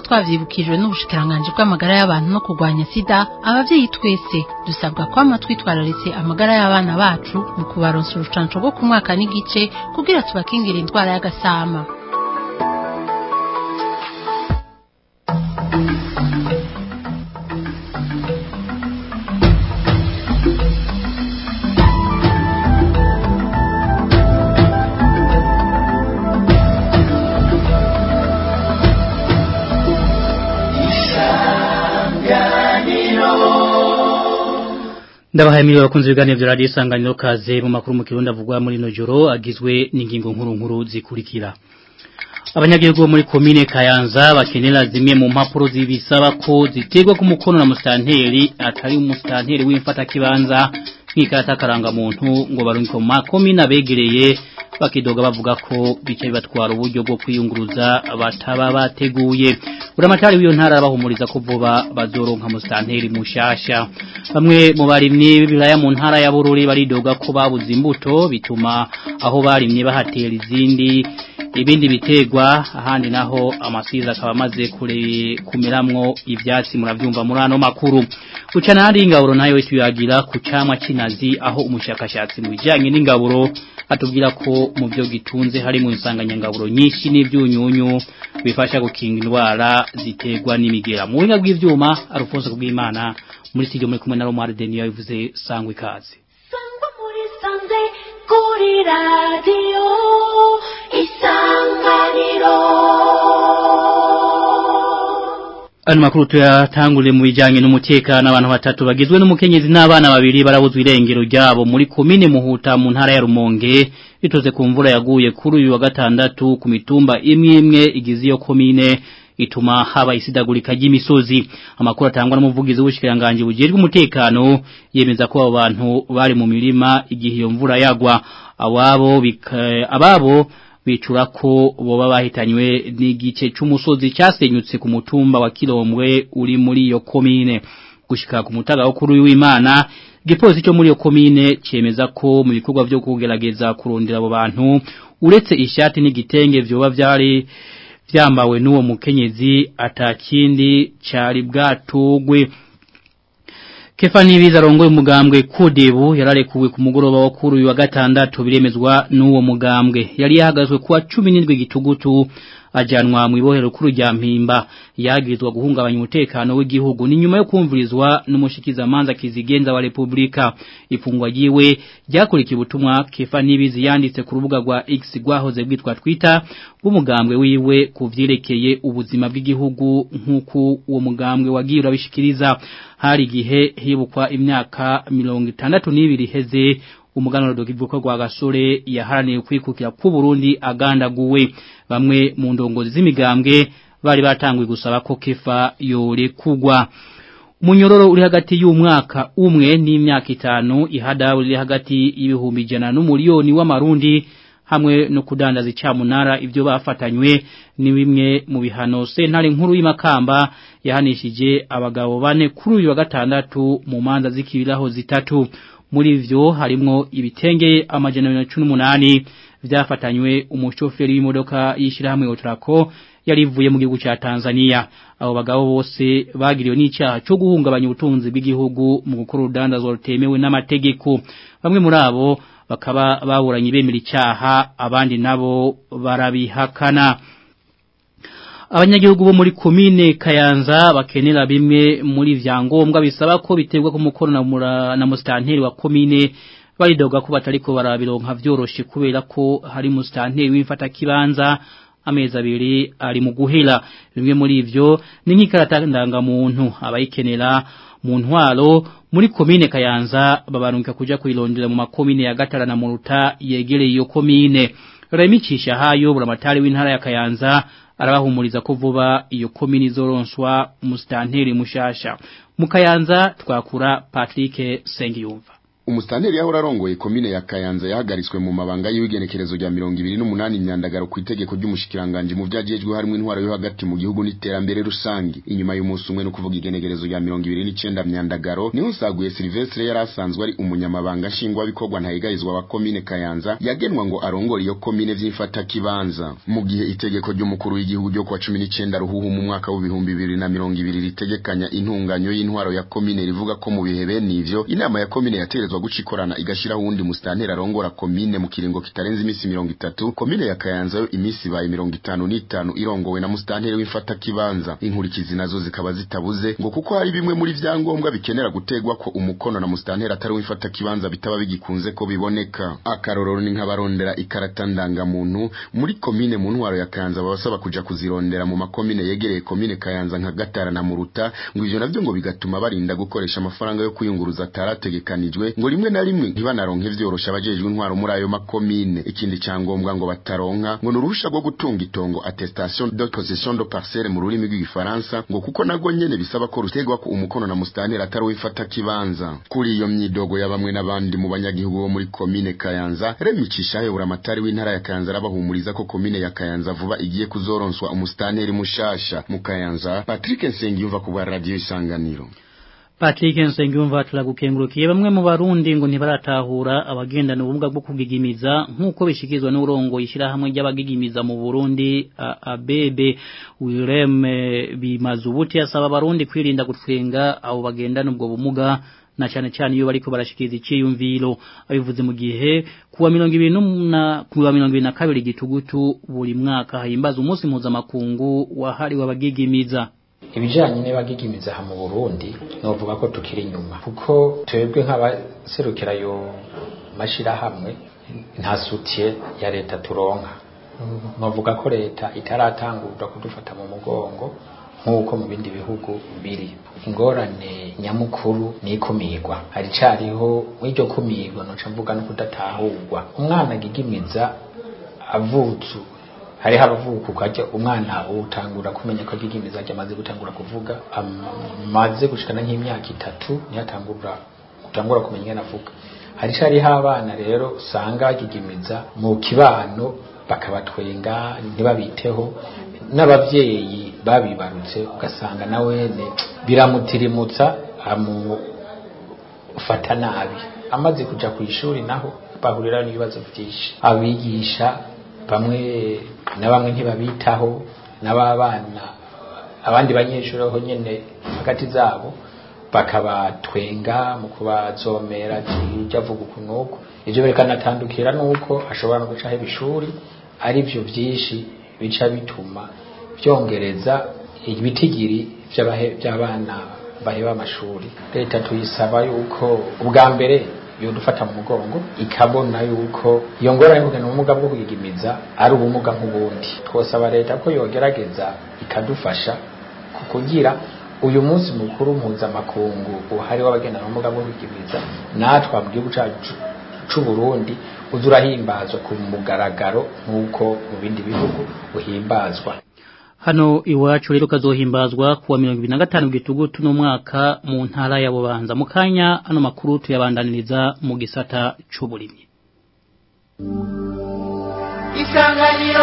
twavyibukijwe n'ubushikiranganje bw'amagara y'abantu no kurwanya sida abavyeyi twese dusabwa kwama twitwararitse amagara y'abana bacu mu kubaronsa urucanco rwo ku mwaka n'igice kugira tubakingire indwara y'agasama ndabahaye miliyoni bakunze ibiganiro bya radiyo isanganiro kaze mu makuru mu kirundi avugwa muri ino joro agizwe n'ingingo nkuru nkuru zikurikira abanyagihugu bo muri komine kayanza bakenera zimwe mu mpapuro zibisaba ko ziterwa ku mukono na musitanteri atari umusitanteri w'imfatakibanza nk'ikarata karangamuntu ngo barungike mu makomine abegereye bakidoga bavuga ko bica bibatwara uburyo bwo kwiyunguruza bataba bateguye uramatari w'iyo ntara bahumuriza ko vuba bazoronka musitanteri mushasha bamwe mu barimyi b'ibiraya mu ntara ya Bururi baridoga ko babuze imbuto bituma aho barimye bahatera izindi ibindi bitegwa ahandi naho amasiza akaba amaze kumeramwo ivyatsi muravyumva muri ano makuru ucana handi ingaburo nayo tuyagira ku camwa kinazi aho umushakashatsi mu bijanye n'ingaburo atubwira ko mu byo gitunze hari mu insanganyangaburo nyinshi n'ibyunyunyu bifasha gukinga indwara ziterwa n'imigera mu buhinga bw'ivyuma Alphonse bw'Imana muri studio muri kumwe na Romar Denio yavuze sangwe kazi sangwa muri sanze kuri radio isanganiro Ano makuru tuyatangule mu bijanye n'umutekano abantu batatu bagizwe n'umukenyezi n'abana babiri barabuzwa irengero ryabo muri komine Muhuta mu ntara ya Rumonge bitoze ku mvura yaguye kuri uyu wa gatandatu ku mitumba imwe imwe igize iyo komine ituma haba isidagurika ry'imisozi amakuru atangwa n'umuvugizi w'ubushikiranganje bujejwe umutekano yemeza ko abo bantu bari mu mirima igihe iyo mvura yagwa ababo ababo bicura ko boba bahitanywe n'igice cy'umusozi cyasenyutse ku mutumba wa Kirombwe uri muri iyo komine gushika ku mutaga wo kuri w'Imana igipolisi cyo muri iyo komine cemeza ko mu bikorwa byo kugerageza kurondera abo bantu uretse ishati n'igitenge vyoba vyari vyambawe n'uwo mukenyezi atakindi cari bwatugwe Kefani biza rongoye umugambwe kudebu yararekuwe ku mugoroba wa kuri uyu wa gatandatu biremezwa n'uwo mugambwe yari yahagazwe kuwa 17 gitugutu ajanwa mu ibohero kuri rya mpimba yagirizwa guhungabanya umutekano w'igihugu ni nyuma yo kumvirizwa n'umushikiza manza kizigenza wa Republika ifungwa yiwe ryakurikiye ubutumwa Kefani bizi yanditse ku rubuga rwa X rwahoze bwitwa Twitter bw'umugambwe wiwe kuvyerekeye ubuzima bw'igihugu nk'uko uwo mugambwe wagiye urabishikiriza hari gihe hibukwa imyaka 62 heze umuganuro dokivuko rwa gasore yaharaniye kwikukira ku Burundi agandaguwe bamwe mu ndongozi z'imigambwe bari batangwe gusaba ko kefa yore kugwa Munyororo uri hagati y'umwaka umwe n'imyaka itanu ihada uri hagati y'ibihumbi jana n'umuliyoni w'amarundi hamwe no kudandaza icamunara ibyo bafatanywe ni bimwe mu bihano sentare nkuru y'imakamba yahanishije abagabo bane kuri uyu wa gatandatu mu manza zikibiraho zitatu muri ivyo harimwo ibitenge amajana 118 vyafatanywe umushoferi w'imodoka yishirahamwe Otrako yarivuye mu gihugu ca Tanzania abo bagabo bose bagiriwe n'icaha cyo guhungabanya ubutunzi bw'igihugu mu gukora urudandazwa rutemewe n'amategeko bamwe muri abo bakaba baburanye bemera icyaha abandi nabo barabihakana abanyagihugu bo muri komine Kayanza bakenera bimwe muri vyangombwa bisaba ko biterwa ku mukono na, na mustanteri wa komine baridoga ko batariko barabironka vyoroshe kubera ko hari mustanteri w'imfata kibanza amezi abiri ari mu guhera bimwe muri ivyo ni nk'ikarata ndangamuntu abayikenera mu ntwaro muri komine Kayanza babarunka kuja kuyirondera mu makomine ya Gatara na Muruta yegereye iyo komine remicisha hayo buramatari w'intara ya Kayanza arabahumuriza ko vuba iyo komine izoronswa umustanteri mushasha mu Kayanza twakura Patrick Sengiyumva umustanteri yahora arongoye komine ya Kayanza yahagaritswe mu mabanga y'igenekerezo rya 28 imyandagaro ku itegeko ry'umushikiranganje mu vyajejwe harimo intwaro yo hagati mu gihugu n'iterambere rusangi inyuma y'umunsi umwe no kuvuga igenekerezo rya 29 myandagaro niho saguye Silvestre yari asanzwe ari umunyamabanga nshingwa bikorwa ntayigarizwa wa komine Kayanza yagenwa ngo arongore iyo komine vy'imfata kibanza mu gihe itegeko ry'umukuru w'igihugu ryo kwa 19 ruhuhu mu mwaka w'ibihumbi 2020 ritegekanya intunganyo y'intwaro ya komine rivuga ko mu bihe bene ivyo inama ya komine yaterezwa guca ikorana igashiraho uwundi mustanteri arongora komine mu kiringo kitarenze imisi mirongo itatu komine ya Kayanza yo imisi ibaye mirongo itanu n'itanu irongowe na mustanteri w'imfata kibanza inkurikizi nazo zikaba zitabuze ngo kuko hari bimwe muri vyangombwa bikenera gutegwa ko umukono na mustanteri atari w'imfata kibanza bitaba bigikunze ko biboneka akarorero ni nk'abarondera ikarata ndangamuntu muri komine mu ntwaro ya Kayanza babasaba kuja kuzirondera mu makomine yegereye komine Kayanza nka Gatara na Muruta ngo ivyo navyo ngo bigatuma barinda gukoresha amafaranga yo kwiyunguruza atarategekanijwe ngo rimwe na rimwe ntibanaronke vyorosha abajejwe intwaro muri ayo makomine ikindi cyangombwa ngo bataronka ngo nuruhusha rwo gutunga itongo attestation de possession de parcelle mu rurimi rw'igifaransa ngo kuko nago nyene bisaba ko rutegwa ko umukono na mustanteri atari wifata kibanza kuri iyo myidogo ya bamwe n'abandi mu banyagihugu bo muri komine Kayanza remicisha hebura amatari w'intara ya Kayanza arabahumuriza ko komine ya Kayanza vuba igiye kuzoronswa umustanteri mushasha mu Kayanza Patrick Nsengiyumva ku bwa radio isanganiro Patrick Nsengiyumva turagukengurukiye bamwe mu barundi ngo ntibaratahura abagendana ubumuga bwo kugigimiza nkuko bishikizwa n'urongo ishira hamwe ry'abagigimiza mu Burundi abebe wireme bimazubuti asaba abarundi kwirinda gutwenga abo bagendana ubwo bumuga na cyane cyane iyo bariko barashikiriza iciyumviro abivuze mu gihe kuwa 20 kuwa 2022 gitugutu buri mwaka himbaza umunsi mpuzamakungu wahariwe abagigimiza ibijanye n'abagigimiza ha mu Burundi novuga ko tukiri inyuma kuko twebwe nk'abaserukira yo mashira hamwe nta soutien ya leta turonka novuga ko leta itaratangura kudufata mu mugongo nk'uko mu bindi bihugu biri ingorane nyamukuru ni ikumirwa hari cariho mw'iryo kumirwa noca mvuga no kudatahurwa umwana agigimiza avutse hariho abavuka ukajya umwana utangura kumenya ko agigimiza ajya amaze gutangura kuvuga amaze gushikana nk'imyaka itatu niyo atangura utangura kumenya ingene avuga hari hariho abana rero usanga bagigimiza mu kibano bakabatwenga ntibabiteho n'abavyeyi babibarutse ugasanga nawene biramutirimutsa amufata nabi amaze kuja ku ishuri naho bahurira n'ibibazo vyinshi abigisha bamwe na bamwe ntibabitaho n'ababana abandi banyeshuri aho nyene hagati zabo bakabatwenga mu kubazomera ati ujya avuga ukunuko ivyo berekanatandukira nuko ashobora no gucaho ibishuri ari vyo vyinshi bica bituma vyongereza ibitigiri vy'abana baheba amashuri leta tuyisaba yuko ubwa mbere yodufata mu mugongo ikabona yuko iyo ngorane kugena ubumuga bwo kuyigimiza ari ubumuga nk'ubundi twosaba leta ko yogerageza ikadufasha kugira uyu munsi mukuru mpuzamakungu uhari w'abagendana ubumuga bwo kuyigimiza natwe mu gihugu cacu c'u Burundi uzurahimbazwa ku mugaragaro nk'uko mu bindi bihugu uhimbazwa Hano iwacu rero kazohimbazwa kuwa 2025 gitugutu no mwaka mu ntara ya Bubanza mukanya ano makuru tuyabandaniriza mu gisata c'uburimyi Isanganiro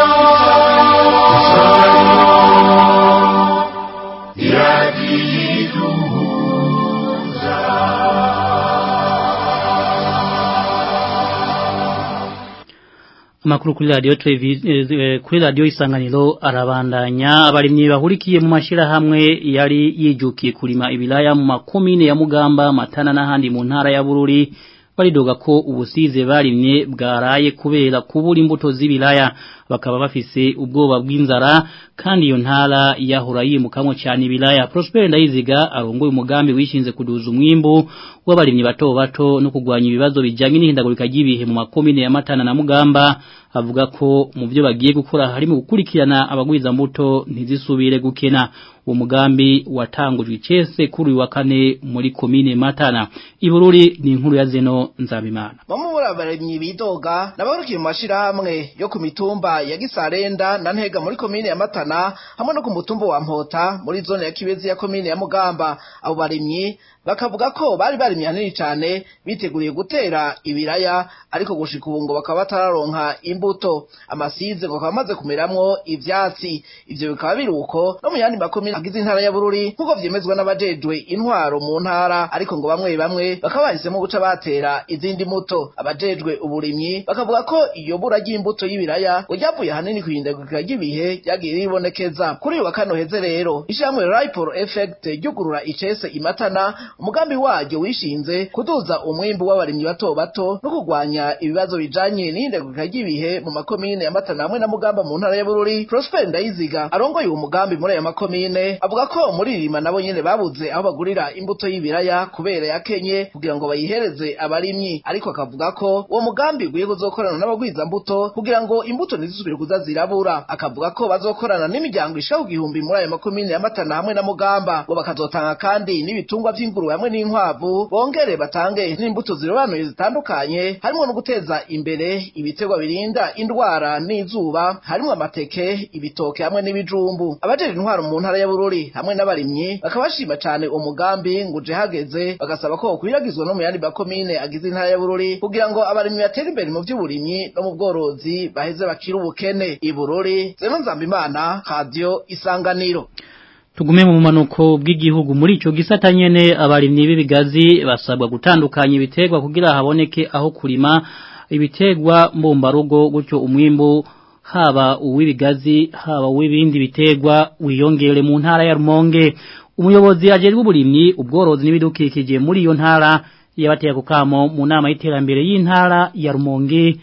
Amakuru kuri radio televiziyo kuri radio isanganiro arabandanya abarimyi bahurikiye mu mashira hamwe yari yijukiye kurima ibilaya mu makomine ya Mugamba Matana n'ahandi mu ntara ya Bururi baridoga ko ubusize barimye bwaraye kubera kubura imbuto z'ibilaya bakaba bafise ubwoba bw'inzara kandi iyo ntara yahora yimukamwe cyane ibilaya Prosper Ndayiziga arongoye umugambi wishinze kuduza umwimbo w'abarimyi bato bato no kugwanya ibibazo bijanye n'ihindagurika ry'ibihe mu makomine ya Matana na Mugamba avuga ko mu byo bagiye gukora harimo gukurikirana abagwiza mbuto ntizisubire gukena uwo mugambi watangujwe icese kuri uyu wa kane muri komine Matana ibururi ni inkuru ya Zeno Nzabimana bamwe muri abarimyi bidoga nabarukiye mu mashirahamwe yo ku mitumba ya Gisarenda na Ntega muri komine ya Matana hamwe no ku mutumba wa Mpota muri zone ya Kibezi ya komine ya Mugamba abo barimyi bakavuga ko bari barimye hanini cane biteguriye gutera ibiraya ariko gushika ubu ngo bakaba batararonka imbuto amasize ngo akaba amaze kumeramwo ivyatsi ivyo bikaba biri uko no mu yandi makomine agize intara ya Bururi nk'uko vyemezwa n'abajejwe intwaro mu ntara ariko ngo bamwe bamwe bakaba bahisemo guca batera izindi mbuto abajejwe uburimyi bakavuga ko iyo bura ry'imbuto y'ibiraya ngo ryavuye hanini kwihindagurika ry'ibihe ryagiye ribonekeza kuri uyu wa kano heze rero ishyirahamwe Ripple Effect ryugurura icese imatana umugambi waryo wishinze kuduza umwimbu w'abarimyi bato bato no kurwanya ibibazo bijanye n'ihindagurika ry'ibihe mu makomine ya Matana hamwe na Mugamba mu ntara ya Bururi Prosper Ndayiziga arongoye uwo mugambi muri aya makomine avuga ko muri rima nabo nyene babuze aho bagurira imbuto y'ibiraya kubera yakenye kugira ngo bayihereze abarimyi ariko akavuga ko uwo mugambi ugiye kuzokorana n'abagwiza mbuto kugira ngo imbuto ntizisubire kuza zirabura akavuga ko bazokorana n'imiryango ishaka igihumbi muri aya makomine ya Matana hamwe na Mugamba ngo bakazotanga kandi n'ibitungwa vy'ingurube hamwe n'inkwavu bongere batange n'imbuto zirobanuye zitandukanye harimo no guteza imbere ibiterwa birinda indwara n'izuba harimo amateke ibitoke hamwe n'ibijumbu abajejwe intwaro mu ntara ya Bururi hamwe n'abarimyi bakaba bashima cane uwo mugambi ngo uje hageze bagasaba ko wokwiragizwa no mu yandi makomine agize intara ya Bururi kugira ngo abarimyi batere imbere mu vy'uburimyi no mu bworozi baheze bakire ubukene i Bururi Zeno Nzambimana Radio Isanganiro Tugume mu manuko bw'igihugu muri ico gisata nyene abarimyi b'ibigazi basabwa gutandukanya ibiterwa kugira haboneke aho kurima ibiterwa mbumbarugo gutyo umwimbu haba uw'ibigazi haba uw'ibindi biterwa wiyongere mu ntara ya Rumonge umuyobozi ajejwe uburimyi ubworozi n'ibidukikije muri iyo ntara yabateye kukamo mu nama y'iterambere y'intara ya Rumonge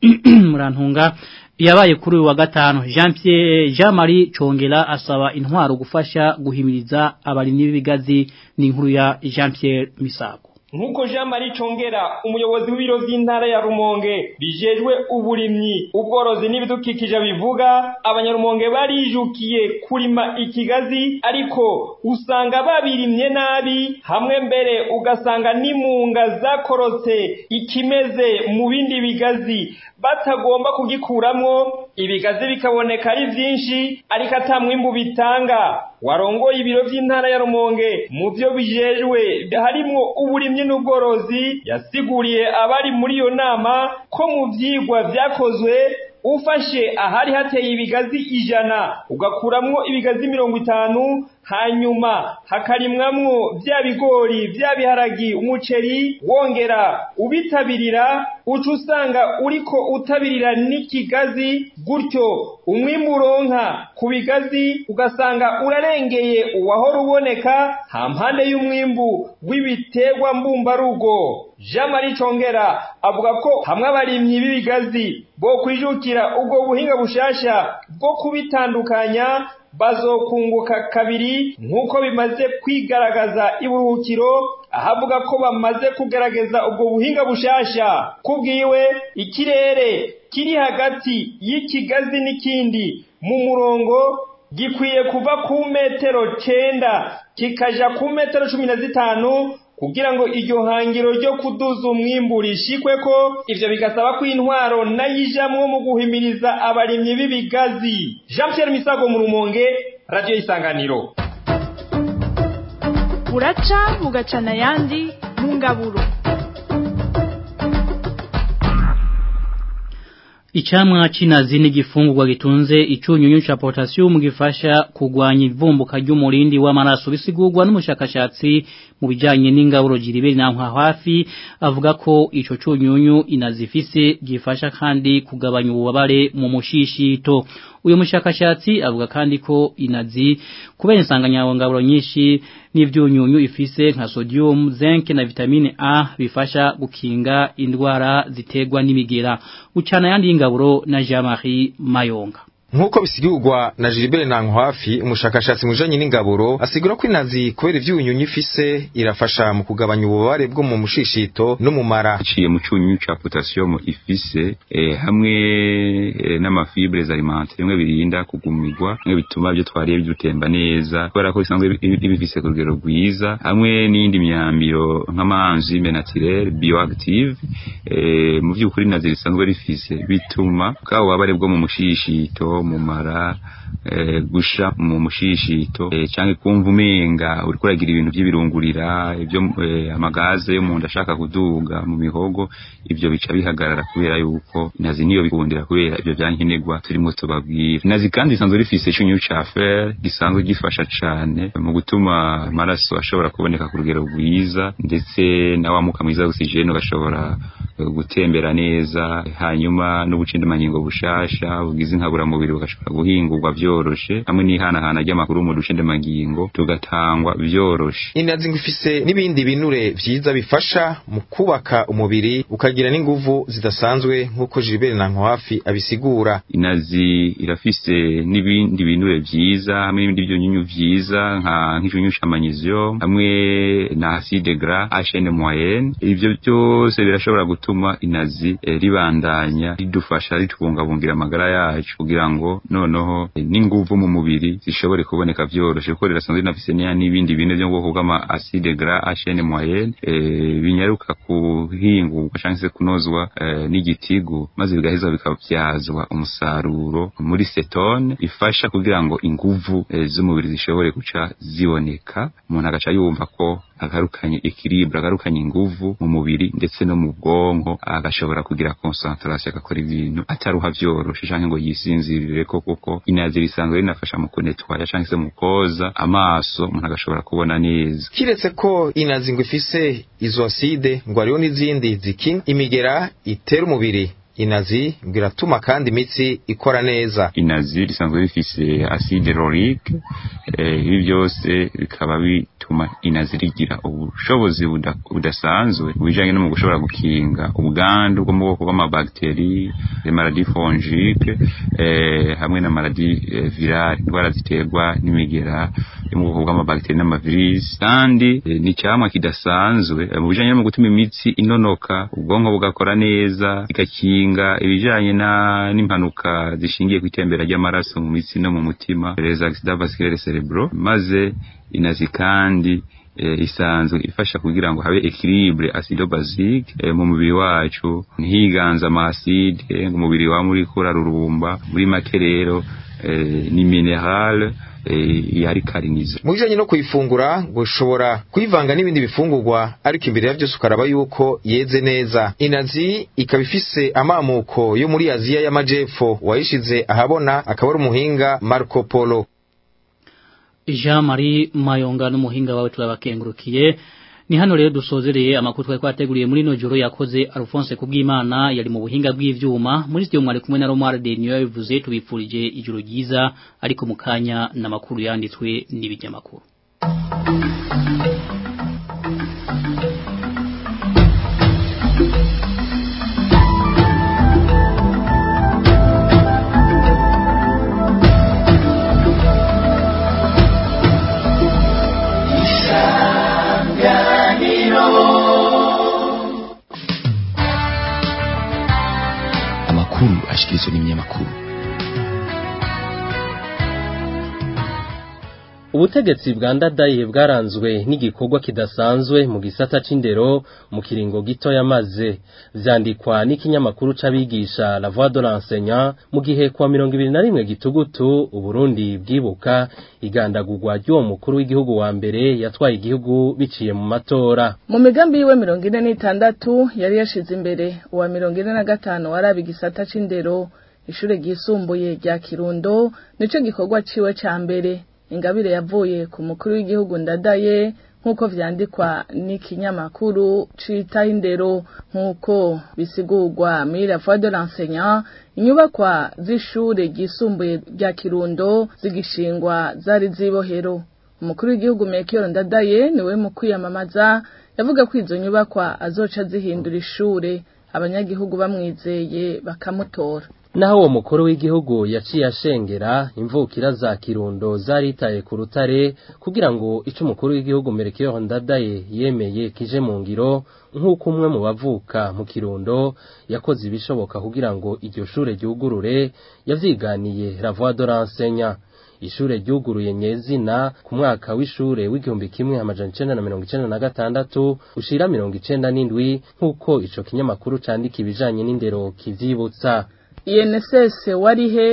murantunga yabaye kuri uyu wa gatanu Jean Pierre Jean Marie Chongera asaba intwaro gufasha guhimiriza abarimyi b'ibigazi n'inkuru ya Jean Pierre Misago Nkuko Jean Marie Chongera umuyobozi w'ibiro vy'intara ya Rumonge bijejwe uburimyi ubworozi n'ibidukikije bivuga abanyarumonge barijukiye kurima ikigazi ariko usanga babirimye nabi hamwe mbere ugasanga n'imunga zakorotse ikimeze mu bindi bigazi batagomba kugikuramwo ibigazi bikaboneka ari vyinshi ariko ata mwimbu bitanga warongoye ibiro vy'intara ya Rumonge mu vyo bijejwe harimwo uburimyi n'ubworozi yasiguriye abari muri iyo nama ko mu vyigwa vyakozwe ufashe ahari hateye ibigazi ijana ugakuramwo ibigazi mirongo itanu hanyuma hakarimwamwo vya bigori vya biharagi umuceri wongera ubitabirira uca usanga uriko utabirira n'ikigazi gutyo umwimbu uronka ku bigazi ugasanga urarengeye uwahora uboneka hampande y'umwimbu w'ibiterwa mbumbarugo Jean Marie Chongera avuga ko hamwe abarimyi b'ibigazi bo kwijukira ubwo buhinga bushasha bwo kubitandukanya bazokunguka kabiri nk'uko bimaze kwigaragaza iburuhukiro ahavuga ko bamaze kugaragaza ubwo buhinga bushasha kubwiwe ikirere kiri hagati y'ikigazi n'ikindi mu murongo gikwiye kuva ku metero cenda kikaja ku metero cumi na zitanu kugira ngo iryo hangiro ryo kuduza umwimbu rishikwe ko ivyo bigasaba ko intwaro nayijamwo mu guhimiriza abarimyi b'ibigazi Jean Pierre Misago mu Rumonge Radio Isanganiro uraca mugacana yandi mu ngaburo Icamwa c'inazi ni gifungurwa gitunze icunyunyu ca potassium gifasha kugwanya ivumbuka ry'umurindi w'amaraso bisigurwa n'umushakashatsi mu bijanye n'ingaburo jiriberi na hafi avuga ko ico cunyunyu inazifise gifasha kandi kugabanya ububabare mu mushishito uyu mushakashatsi avuga kandi ko inazi kubera insanganyangaburo nyinshi n'ivyunyunyu ifise nka sodium zinc na vitamine A bifasha gukinga indwara ziterwa n'imigera ucana yandi ingaburo na Jean-Marie Mayonga Nkuko bisigurwa na Gilbert Nankwafi umushakashatsi mujanye n'ingaburo asigura ko inazi kubera ivyunyunyu ifise irafasha mu kugabanya ububare bwo mu mushishito no mu mara ciye mu cyunyunyu ca potassium ifise eh, hamwe eh, n'amafibres alimentaires bimwe birinda kugumirwa bimwe bituma byo twariye bidutemba neza kubera ko bisanzwe bifise ku rugero rwiza hamwe n'indi myambiro nk'amanzime naturel bioactive eh, mu vy'ukuri inazi risanzwe rifise bituma bwa bubabare bwo mu mushishito nko mu mara eh, gusha mu mushishito eh, canke kumva umenga uriko uragira ibintu by'ibirungurira ibyo eh, amagaze yo mu nda ashaka kuduga mu mihogo ibyo bica bihagarara kubera yuko inazi niyo bikundira kubera ibyo byankenerwa turimo tubabwira inazi kandi isanzwe rifise icyunyu ca fer gisanzwe gifasha cane mu gutuma amaraso ashobora kuboneka ku rugero rwiza ndetse na wa muka mwiza w'oxygene ugashobora eh, gutembera neza hanyuma n'ubucindimangingo bushasha bugize inkaburamubiri bugashobora guhingurwa vyoroshe hamwe n'ihanahana ry'amakuru mu ducindimangingo tugatangwa vyoroshe inazi ngo ifise n'ibindi binure vyiza bifasha mu kubaka umubiri ukagira n'inguvu zidasanzwe nk'uko Gilbert Nankwafi abisigura inazi irafise n'ibindi binure vyiza hamwe n'ibindi byunyunyu vyiza nka nk'icyunyu ca magnesium hamwe na acide gras HN moyenne ivyo byose birashobora gutuma inazi eh, ribandanya ridufasha ritubungabungira amagara yacu kugira ngo noneho eh, n'inguvu mu mubiri zishobore kuboneka vyoroshe kuko rirasanzwe rinafise n'iya n'ibindi bine vyo mu bwoko bw'ama acide gras HN moyenne eh, binyaruka kuhingurwa canke se kunozwa eh, n'igitigu maze bigaheza bikavyazwa umusaruro muri setone ifasha kugira ngo inguvu eh, z'umubiri zishobore guca ziboneka umuntu agaca yumva ko agarukanye equilibre agarukanye inguvu mu mubiri ndetse no mu bwonko agashobora kugira concentration agakora ibintu ataruha vyoroshe canke ngo yisinzirire ko kuko inazi risanzwe rinafasha mu kunetwaya canke se mu koza amaso umuntu agashobora kubona neza kiretse ko inazi ngo ifise izo acide ngo hariho n'izindi zikinga imigera itera umubiri inazi ngo iratuma kandi imitsi ikora neza inazi risanzwe rifise acide laurique eh, ibi byose bikaba bituma inazi rigira ubushobozi buda- budasanzwe bijanye no mu gushobora gukinga ubwandu bwo mu bwoko bw'amabacteri les maladies fongiques eh, hamwe na maladies eh, virale indwara ziterwa n'imigera yo mu bwoko bw'amabacteri n'amavirisi kandi eh, ni icyamwa kidasanzwe eh, mu bijanye no mu gutuma imitsi inonoka ubwonko bugakora neza igakinga ibijanye na n'impanuka zishingiye ku itembera ry'amaraso mu mitsi no mu mutima les accidents vasculaires cerebraux maze inazi kandi eh, isanzwe ifasha kugira ngo habe equilibre acido basique eh, mu mubiri wacu ntiganza ama acide ngo umubiri wa muri kurarurumba muri make rero eh, ni mineral eh, yari karinizo mu bijanye no kuyifungura ngo ushobora kuyivanga n'ibindi bifungurwa ariko imbere ya byose ukaraba yuko yeze neza inazi ikaba ifise amamuko yo muri aziya y'amajepfo wayishize ahabona akaba ari umuhinga marco polo Jean Marie Mayonga n'umuhinga wawe turabakengurukiye ni hano rero dusozereye amakuru twari twateguriye muri no joro yakoze Alphonse kubwimana yari mu buhinga bw'ivyuma muri studio mwari kumwe na Romar de Niyo yabivuze tubipfurije ijoro ryiza ariko mukanya n'amakuru yanditswe n'ibijyamakuru amakuru ashikirizwa n'ibinyamakuru ubutegetsi bwa ndadaye bwaranzwe n'igikorwa kidasanzwe mu gisata c'indero mu kiringo gito yamaze vyandikwa n'ikinyamakuru c'abigisha la voix de l'enseignant mu gihe kwa mirongo ibiri na rimwe gitugutu uburundi bwibuka igandagurwa ry'uwo mukuru w'igihugu wa mbere yatwaye igihugu biciye mu matora mu migambi yiwe mirongo ine n'itandatu yari yashize imbere uwa mirongo ine na gatanu waraba igisata c'indero ishure ryisumbuye rya kirundo nico gikorwa ciwe ca mbere ingabire yavuye ku mukuru w'igihugu ndadaye nk'uko vyandikwa n'ikinyamakuru citaho indero nk'uko bisigurwa muri la voix de l'enseignant inyubakwa z'ishure ryisumbuye rya kirundo zigishingwa zari zibohero umukuru w'igihugu Melchior Ndadaye niwe mu kwiyamamaza yavuga ko izo nyubakwa azoca zihindura ishure abanyagihugu bamwizeye bakamutora naho uwo mukuru w'igihugu yaciye ashengera imvukira za kirundo zaritaye ku rutare kugira ngo ico umukuru w'igihugu Melchior Ndadaye yemeye kije mu ngiro nk'uko umwe mu bavuka mu kirundo yakoze ibishoboka kugira ngo iryo shure ryugurure yavyiganiye la voix de l'enseignant ishure ryuguruye nyezina ku mwaka w'ishure w'igihumbi kimwe amajana icenda na mirongo icenda na gatandatu ushira mirongo icenda n'indwi nk'uko ico kinyamakuru candika ibijanye n'indero kivyibutsa INSS warihe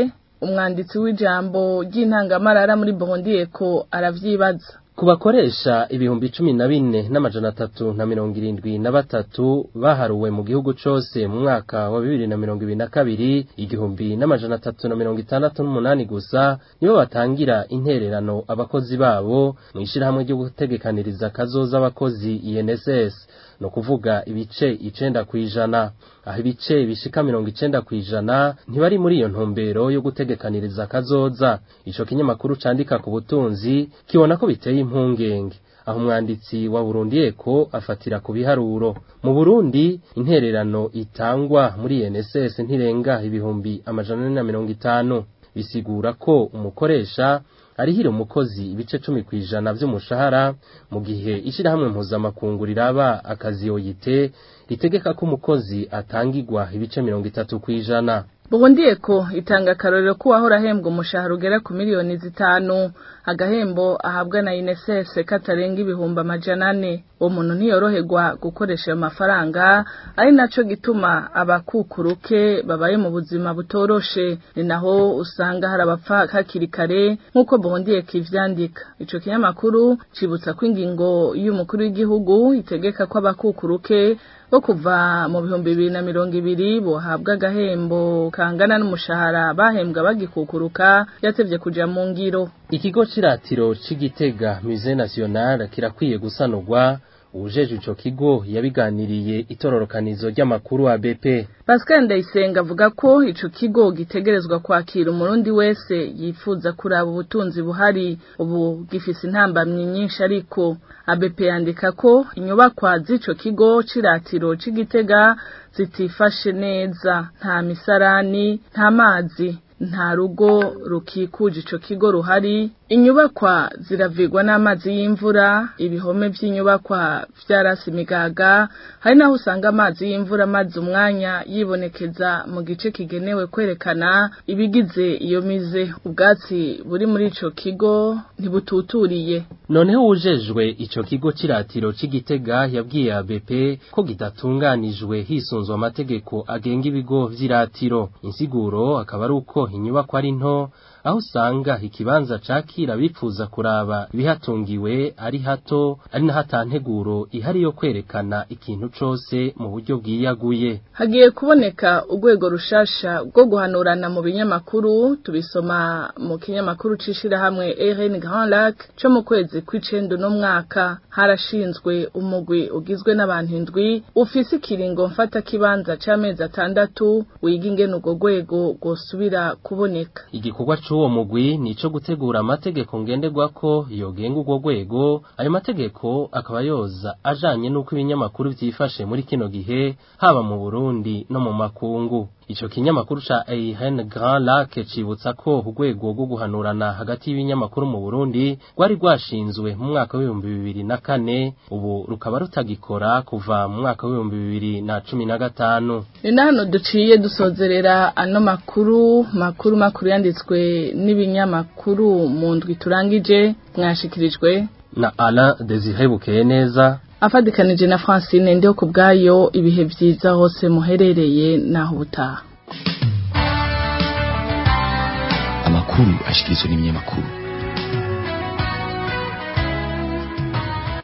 umwanditsi w'ijambo ry'intangamarara muri Burundi Eko aravyibaza ku bakoresha ibihumbi cumi na bine n'amajana atatu na mirongo irindwi na batatu baharuwe mu gihugu cose mu mwaka wa bibiri na mirongo ibiri na kabiri igihumbi n'amajana atatu na mirongo itandatu n'umunani gusa nibo batangira intererano abakozi babo mu ishirahamwe ryo gutegekaniriza kazoza abakozi INSS no kuvuga ibice icenda kwijana aho ibice bishika mirongo icenda kwijana ntibari muri iyo ntumbero yo gutegekaniriza kazoza ico kinyamakuru candika ku butunzi kibona ko biteye impungenge aho umwanditsi wa Burundi Eko afatira ku biharuro mu Burundi intererano itangwa muri NSS ntirenga ibihumbi amajana na mirongo itanu bisigura ko umukoresha arihira umukozi ibice cumi ku ijana vy'umushahara mu gihe ishirahamwe mpuzamakungu riraba akazi yoyite ritegeka ko umukozi atangirwa ibice mirongo itatu ku ijana Burundi Eko itanga akarorero ko wahora ahembwa umushahara ugera ku miliyoni zitanu agahembo ahabwa na INSS katarenga ibihumbi amajana ane uwo muntu ntiyoroherwa gukoresha ayo mafaranga ari naco gituma abakukuruke babaye mu buzima butoroshe ni naho usanga hari abapfa hakiri kare nk'uko Burundi Eko ivyandika ico kinyamakuru cibutsa ko ingingo y'umukuru w'igihugu itegeka ko abakukuruke bo kuva mu bihumbi bibiri na mirongo ibiri bohabwa agahembo kangana n'umushahara bahembwa bagikukuruka yatevye kuja mu ngiro ikigo ciratiro c'igitega musée national kirakwiye gusanurwa uwujeje ico kigo yabiganiriye itororokanizo ry'amakuru wa BP Pascal Ndayisenga avuga ko ico kigo gitegerezwa kwakira umurundi wese yifuza kuraba ubutunzi buhari ubu gifise intambamyi nyinshi ariko ABP yandika ko inyubakwa z'ico kigo ciratiro c'igitega zitifashe neza nta misarani nta mazi nta rugo rukikuje ico kigo ruhari inyubakwa ziravigwa n'amazi y'imvura ibihome vy'inyubakwa vyarasi imigaga hari naho usanga amazi y'imvura amaze umwanya yibonekeza mu gice kigenewe kwerekana ibigize iyo mize ubwatsi buri muri ico kigo ntibututuriye noneho ujejwe ico kigo ciratiro c'igitega yabwiye ABP ko gidatunganijwe hisunzwe amategeko agenga ibigo vy'iratiro insiguro akaba ari uko inyubako ari nto aho usanga ikibanza cakira bifuza kuraba ibihatungiwe ari hato ari na hatanteguro ihari yo kwerekana ikintu cose mu buryo bwiyaguye hagiye kuboneka urwego rushasha rwo guhanurana mu binyamakuru tubisoma mu kinyamakuru c'ishirahamwe RN Grand Lac co mu kwezi kw'icenda no mwaka harashinzwe umugwi ugizwe n'abantu indwi ufise ikiringo mfata kibanza c'amezi atandatu wiga ingene urwo rwego rwosubira kuboneka igikorwa c'uwo mugwi nico gutegura amategeko ngenderwako yogenga urwo rwego ayo mategeko akaba yoza ajanye n'uko ibinyamakuru vyifashe muri kino gihe haba mu Burundi no mu makungu ico kinyamakuru ca Eihen Grand Lac cibutsa ko urwego rwo guhanurana hagati y'ibinyamakuru mu Burundi rwari rwashinzwe mu mwaka w'ibihumbi bibiri na kane ubu rukaba rutagikora kuva mu mwaka w'ibihumbi bibiri na cumi na gatanu ni na hano duciye dusozerera ano makuru makuru makuru yanditswe n'ibinyamakuru mu ndwi turangije mwashikirijwe na Alain Desire Bukeye neza afadikanije na Francine ndiho ku bwayo ibihe vyiza hose muherereye naho ubutaha amakuru ashikirizwa n'ibinyamakuru